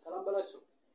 ሰላም በላችሁ።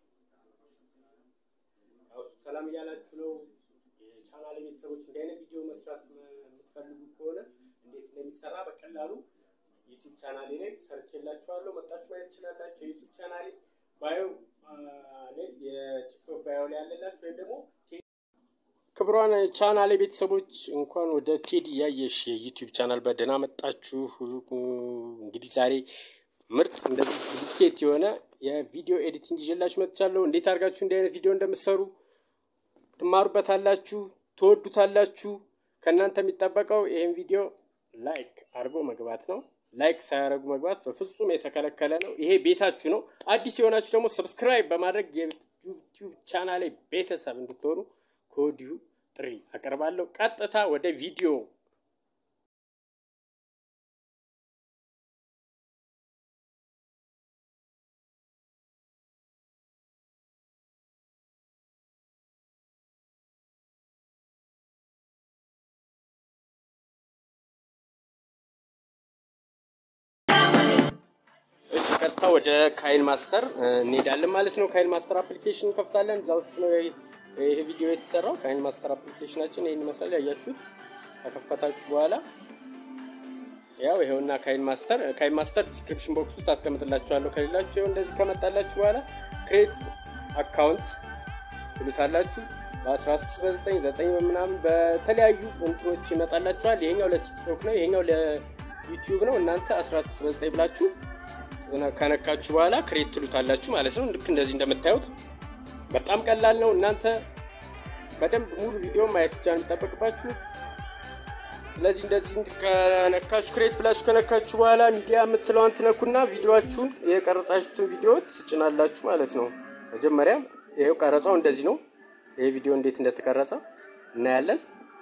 ያው ሰላም እያላችሁ ነው። የቻናል ቤተሰቦች እንዲህ አይነት ቪዲዮ መስራት የምትፈልጉ ከሆነ እንዴት እንደሚሰራ በቀላሉ ዩቲዩብ ቻናሌ ላይ ሰርችላችኋለሁ። መጣችሁ ማየት ትችላላችሁ። የዩቲዩብ ቻናሌ ባዮ ላይ የቲክቶክ ባዮ ላይ ያለላችሁ ወይም ደግሞ ክብሯን ቻናሌ ቤተሰቦች እንኳን ወደ ቴዲ ያየሽ የዩቲዩብ ቻናል በደህና መጣችሁ። እንግዲህ ዛሬ ምርጥ እንደዚህ ዱፕሊኬት የሆነ የቪዲዮ ኤዲቲንግ ይዤላችሁ መጥቻለሁ። እንዴት አድርጋችሁ እንዲህ አይነት ቪዲዮ እንደምትሰሩ ትማሩበታላችሁ፣ ትወዱታላችሁ። ከእናንተ የሚጠበቀው ይህን ቪዲዮ ላይክ አድርጎ መግባት ነው። ላይክ ሳያደርጉ መግባት በፍጹም የተከለከለ ነው። ይሄ ቤታችሁ ነው። አዲስ የሆናችሁ ደግሞ ሰብስክራይብ በማድረግ የዩቲዩብ ቻናሌ ቤተሰብ እንድትሆኑ ከወዲሁ ጥሪ አቀርባለሁ። ቀጥታ ወደ ቪዲዮ እሺ ቀጥታ ወደ ካይን ማስተር እንሄዳለን ማለት ነው። ካይን ማስተር አፕሊኬሽን እንከፍታለን። እዛ ውስጥ ነው ይሄ ቪዲዮ የተሰራው። ካይን ማስተር አፕሊኬሽናችን ይህን ይመስላል። ያያችሁት ከከፈታችሁ በኋላ ያው ይሄውና ካይን ማስተር ካይን ማስተር ዲስክሪፕሽን ቦክስ ውስጥ አስቀምጥላችኋለሁ። ከሌላችሁ ይኸው እንደዚህ ከመጣላችሁ በኋላ ክሬት አካውንት ትሉታላችሁ። በ16 በ9 9 በምናምን በተለያዩ እንትኖች ይመጣላችኋል። ይሄኛው ለቲክቶክ ነው፣ ይሄኛው ለዩቲዩብ ነው። እናንተ 16 በ9 ብላችሁ ከነካችሁ በኋላ ክሬት ትሉታላችሁ ማለት ነው። ልክ እንደዚህ እንደምታዩት በጣም ቀላል ነው። እናንተ በደንብ ሙሉ ቪዲዮ ማየት ብቻ ነው የሚጠበቅባችሁ። ስለዚህ እንደዚህ ከነካችሁ ክሬት ብላችሁ ከነካችሁ በኋላ ሚዲያ የምትለዋን ትነኩና ቪዲዮችሁን የቀረጻችሁትን ቪዲዮ ትጭናላችሁ ማለት ነው። መጀመሪያ ይሄው ቀረጻው እንደዚህ ነው። ይሄ ቪዲዮ እንዴት እንደተቀረጸ እናያለን።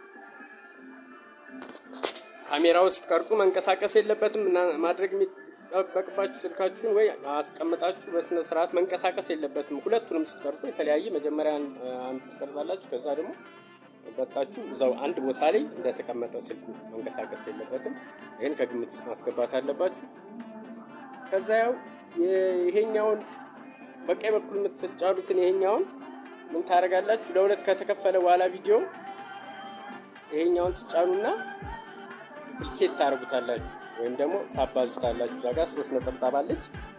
ካሜራው ስትቀርጹ መንቀሳቀስ የለበትም ማድረግ የሚጠበቅባችሁ ስልካችሁን ወይ አስቀምጣችሁ በስነ ስርዓት መንቀሳቀስ የለበትም። ሁለቱንም ስትቀርጹ የተለያየ መጀመሪያ አንዱ ትቀርጻላችሁ፣ ከዛ ደግሞ በታችሁ እዛው አንድ ቦታ ላይ እንደተቀመጠ ስልኩ መንቀሳቀስ የለበትም። ይህን ከግምት ውስጥ ማስገባት አለባችሁ። ከዛ ያው ይሄኛውን በቀኝ በኩል የምትጫሉትን ይሄኛውን ምን ታደርጋላችሁ? ለሁለት ከተከፈለ በኋላ ቪዲዮ ይሄኛውን ትጫኑና ዱፕሊኬት ታደርጉታላችሁ ወይም ደግሞ ታባዙታላችሁ። እዛ ጋር ሶስት ነጠብጣብ አለች።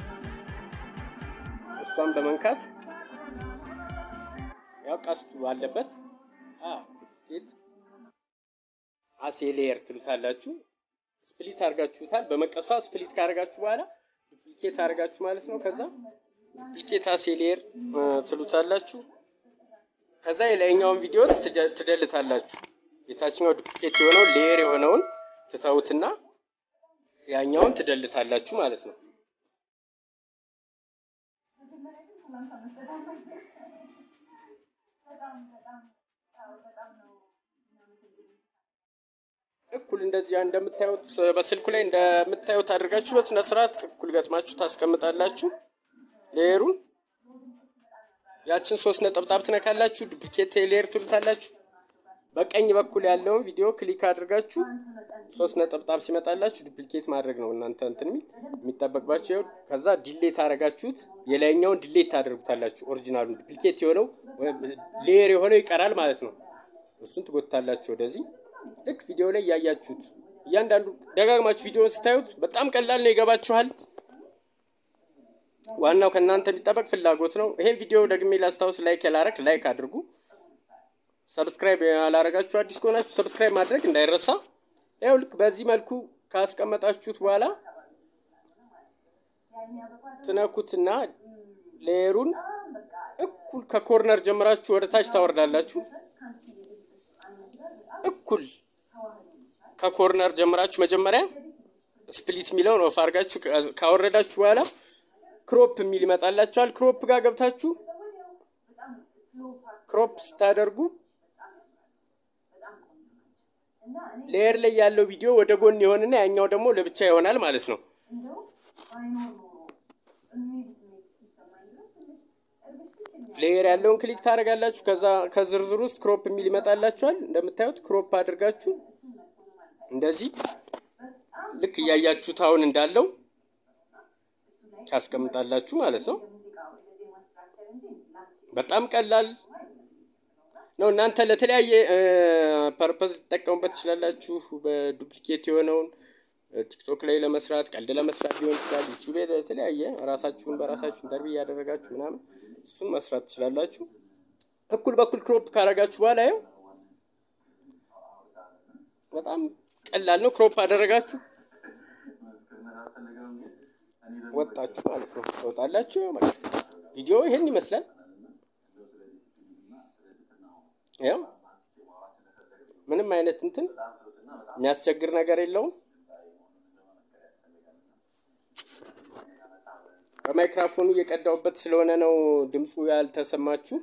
እሷን በመንካት ያው ቀስቱ ባለበት ዱፕሊኬት አሴሌየር ትሉታላችሁ። ስፕሊት አድርጋችሁታል። በመቀሷ ስፕሊት ካደርጋችሁ በኋላ ዱፕሊኬት አድርጋችሁ ማለት ነው። ከዛ ዱፕሊኬት አሴሌየር ትሉታላችሁ። ከዛ የላይኛውን ቪዲዮ ትደልታላችሁ። የታችኛው ዱፕሊኬት የሆነው ሌየር የሆነውን ትተውትና ያኛውን ትደልታላችሁ ማለት ነው። እኩል እንደዚህ እንደምታዩት በስልኩ ላይ እንደምታዩት አድርጋችሁ በስነ ስርዓት እኩል ገጥማችሁ ታስቀምጣላችሁ። ሌየሩን ያችን ሶስት ነጠብጣብ ትነካላችሁ። ዱፕሊኬት ሌየር ትሉታላችሁ። በቀኝ በኩል ያለውን ቪዲዮ ክሊክ አድርጋችሁ ሶስት ነጠብጣብ ሲመጣላችሁ ዱፕሊኬት ማድረግ ነው እናንተ እንትን የሚል የሚጠበቅባችሁ። ከዛ ዲሌት አደረጋችሁት የላይኛውን ዲሌት ታደርጉታላችሁ። ኦሪጂናሉ ዱፕሊኬት የሆነው ሌየር የሆነው ይቀራል ማለት ነው። እሱን ትጎታላችሁ ወደዚህ። ልክ ቪዲዮ ላይ ያያችሁት እያንዳንዱ ደጋግማችሁ ቪዲዮን ስታዩት በጣም ቀላል ነው፣ ይገባችኋል። ዋናው ከእናንተ የሚጠበቅ ፍላጎት ነው። ይሄን ቪዲዮ ደግሜ ላስታውስ፣ ላይክ ያላረግ ላይክ አድርጉ። ሰብስክራይብ ያላረጋችሁ አዲስ ከሆናችሁ ሰብስክራይብ ማድረግ እንዳይረሳ። ያው ልክ በዚህ መልኩ ካስቀመጣችሁት በኋላ ትነኩትና ሌየሩን እኩል ከኮርነር ጀምራችሁ ወደ ታች ታወርዳላችሁ። እኩል ከኮርነር ጀምራችሁ መጀመሪያ ስፕሊት የሚለውን ኦፍ አድርጋችሁ ካወረዳችሁ በኋላ ክሮፕ የሚል ይመጣላችኋል። ክሮፕ ጋር ገብታችሁ ክሮፕ ስታደርጉ ሌየር ላይ ያለው ቪዲዮ ወደ ጎን ይሆንና ያኛው ደግሞ ለብቻ ይሆናል ማለት ነው። ሌየር ያለውን ክሊክ ታደርጋላችሁ። ከዛ ከዝርዝር ውስጥ ክሮፕ የሚል ይመጣላችኋል። እንደምታዩት ክሮፕ አድርጋችሁ እንደዚህ ልክ እያያችሁት አሁን እንዳለው ታስቀምጣላችሁ ማለት ነው። በጣም ቀላል ነው። እናንተ ለተለያየ ፐርፐዝ ልትጠቀሙበት ትችላላችሁ። በዱፕሊኬት የሆነውን ቲክቶክ ላይ ለመስራት ቀልድ ለመስራት ሊሆን ይችላል። ዩቲዩብ ላይ የተለያየ ራሳችሁን በራሳችሁ ኢንተርቪው እያደረጋችሁ ምናምን እሱን መስራት ትችላላችሁ። እኩል በኩል ክሮፕ ካደረጋችሁ በኋላ ያው በጣም ቀላል ነው። ክሮፕ አደረጋችሁ ወጣችሁ ማለት ነው። ትወጣላችሁ። በቃ ቪዲዮ ይሄን ይመስላል። ያው ምንም አይነት እንትን የሚያስቸግር ነገር የለውም። በማይክራፎኑ እየቀዳውበት ስለሆነ ነው ድምፁ ያልተሰማችሁ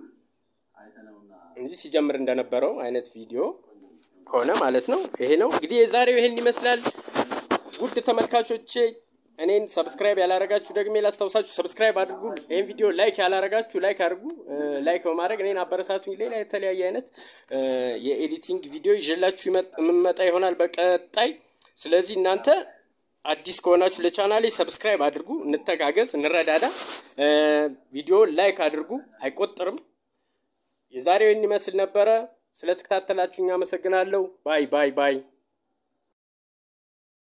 እንጂ ሲጀምር እንደነበረው አይነት ቪዲዮ ከሆነ ማለት ነው። ይሄ ነው እንግዲህ የዛሬው ይሄን ይመስላል። ውድ ተመልካቾቼ እኔን ሰብስክራይብ ያላረጋችሁ ደግሞ ላስታውሳችሁ፣ ሰብስክራይብ አድርጉ። ይህን ቪዲዮ ላይክ ያላረጋችሁ ላይክ አድርጉ። ላይክ በማድረግ እኔን አበረታቱኝ። ሌላ የተለያየ አይነት የኤዲቲንግ ቪዲዮ ይዤላችሁ የምመጣ ይሆናል በቀጣይ። ስለዚህ እናንተ አዲስ ከሆናችሁ ለቻናሌ ሰብስክራይብ አድርጉ። እንተጋገዝ፣ እንረዳዳ። ቪዲዮ ላይክ አድርጉ፣ አይቆጥርም። የዛሬው ይህን ይመስል ነበረ። ስለተከታተላችሁኝ አመሰግናለሁ። ባይ ባይ ባይ